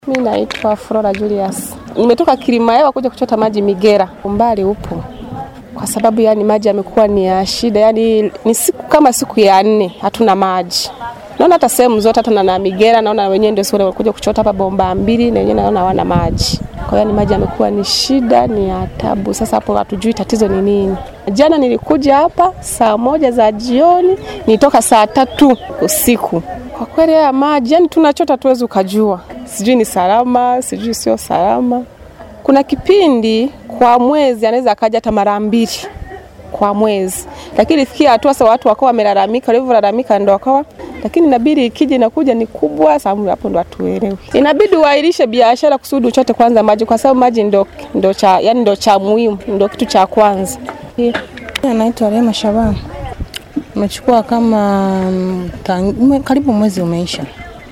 Mi naitwa Flora Julius. Nimetoka Kilimahewa kuja kuchota maji Migera. Umbali upo kwa sababu yani maji yamekuwa ni ya shida, yani ni siku kama siku ya nne hatuna maji. Naona hata sehemu zote hata na, na Migera naona wenyewe ndio sio wanakuja kuchota hapa bomba mbili na wenyewe naona hawana maji. Kwa hiyo yani maji yamekuwa ni shida, ni ya tabu. Sasa hapo hatujui tatizo ni nini. Jana nilikuja hapa saa moja za jioni, nitoka saa tatu usiku. Kwa kweli haya maji yani tunachota tuwezi ukajua, sijui ni salama, sijui sio salama. Kuna kipindi kwa mwezi anaweza akaja hata mara mbili kwa mwezi, lakini ifikia hatua sasa watu wakawa wamelalamika, walivyolalamika ndo wakawa lakini inabidi ikija inakuja ni kubwa, sababu hapo ndo hatuelewi. Inabidi uairishe biashara kusudi uchote kwanza maji, kwa sababu maji ndo, ndo cha yani ndo cha muhimu, ndo kitu cha kwanza. Naitwa Rema Shaban. Umechukua kama mm, tang, ume, karibu mwezi umeisha,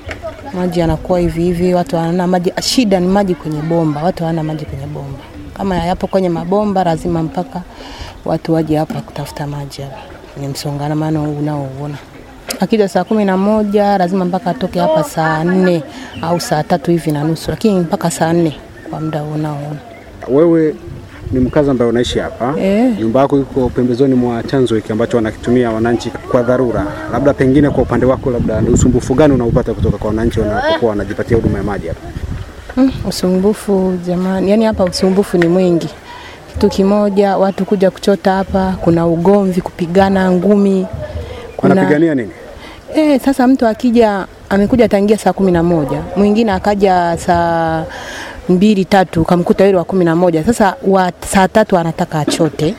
maji yanakuwa hivi hivi, watu hawana maji. Shida ni maji kwenye bomba, watu hawana maji kwenye bomba. Kama yapo kwenye mabomba, lazima mpaka watu waje hapa kutafuta maji hapa. Ni msongamano unaouona. Akija saa kumi na moja lazima mpaka atoke hapa saa nne au saa tatu hivi na nusu, lakini mpaka saa nne kwa muda unaoona. Wewe ni mkazi ambaye unaishi hapa Eh. nyumba yako iko pembezoni mwa chanzo hiki ambacho wanakitumia wananchi kwa dharura. Labda pengine kwa upande wako, labda ni usumbufu gani unaopata kutoka kwa wananchi wanapokuwa wanajipatia huduma ya maji hapa? Mm, usumbufu jamani, yani hapa usumbufu ni mwingi. Kitu kimoja, watu kuja kuchota hapa, kuna ugomvi, kupigana ngumi, kuna Wanapigania nini? eh, sasa mtu akija amekuja tangia saa kumi na moja mwingine akaja saa mbili tatu, kamkuta yule wa kumi na moja Sasa wa saa tatu anataka achote,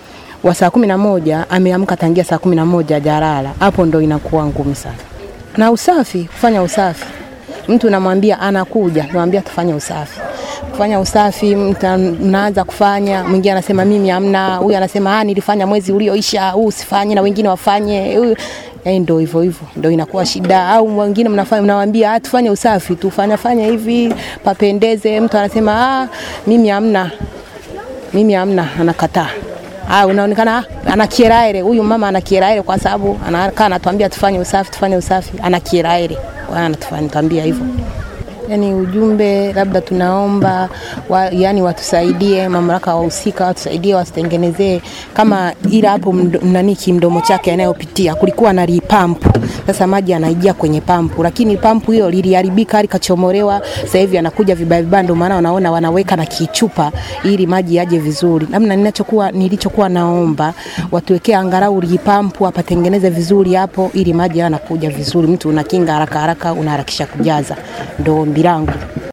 wa saa kumi na moja ameamka tangia saa kumi na moja hajalala. Hapo ndo inakuwa ngumu sana. Na usafi, kufanya usafi mtu namwambia anakuja, namwambia tufanye usafi. Kufanya usafi mta- mnaanza kufanya, mwingine anasema mimi hamna, huyu anasema ah, nilifanya mwezi ulioisha, huu usifanye na wengine wafanye. Huyu yaani ndo hivyo hivyo, ndo inakuwa shida. Au mwingine mnafanya mnawaambia ah, tufanye usafi, tufanya fanya hivi papendeze, mtu anasema ah, mimi hamna, mimi hamna, anakataa. Ah, unaonekana ah, ana kieraere huyu mama ana kieraere kwa sababu anakaa anatuambia tufanye usafi, tufanye usafi, ana kieraere. Kwa hiyo anatuambia hivyo. Yani ujumbe labda tunaomba wa, yani watusaidie mamlaka wahusika watusaidie wasitengenezee kama ila hapo mdo- nani kimdomo chake anayopitia kulikuwa na lipampu sasa maji anaijia kwenye pampu lakini pampu hiyo liliharibika likachomolewa sasa hivi anakuja vibaya vibaya ndio maana wanaona wanaweka na kichupa ili maji yaje vizuri namna ninachokuwa nilichokuwa naomba watuwekee angalau lipampu apatengeneze vizuri hapo ili maji yanakuja vizuri mtu unakinga haraka haraka unaharakisha kujaza ndo ombi langu